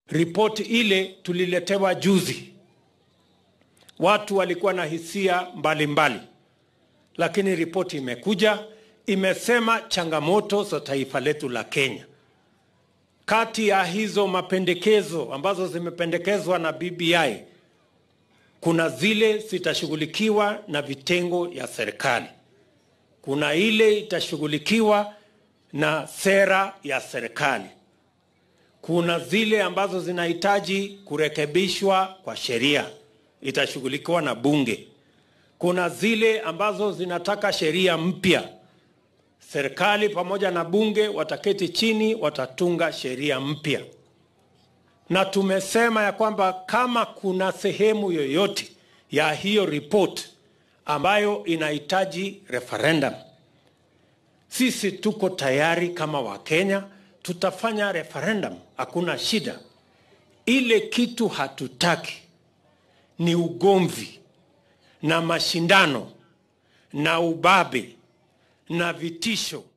Ripoti ile tuliletewa juzi, watu walikuwa na hisia mbalimbali, lakini ripoti imekuja, imesema changamoto za taifa letu la Kenya. Kati ya hizo mapendekezo ambazo zimependekezwa na BBI, kuna zile zitashughulikiwa na vitengo ya serikali, kuna ile itashughulikiwa na sera ya serikali, kuna zile ambazo zinahitaji kurekebishwa kwa sheria, itashughulikiwa na bunge. Kuna zile ambazo zinataka sheria mpya, serikali pamoja na bunge wataketi chini, watatunga sheria mpya. Na tumesema ya kwamba kama kuna sehemu yoyote ya hiyo report ambayo inahitaji referendum, sisi tuko tayari kama Wakenya, tutafanya referendum, hakuna shida. Ile kitu hatutaki ni ugomvi na mashindano na ubabe na vitisho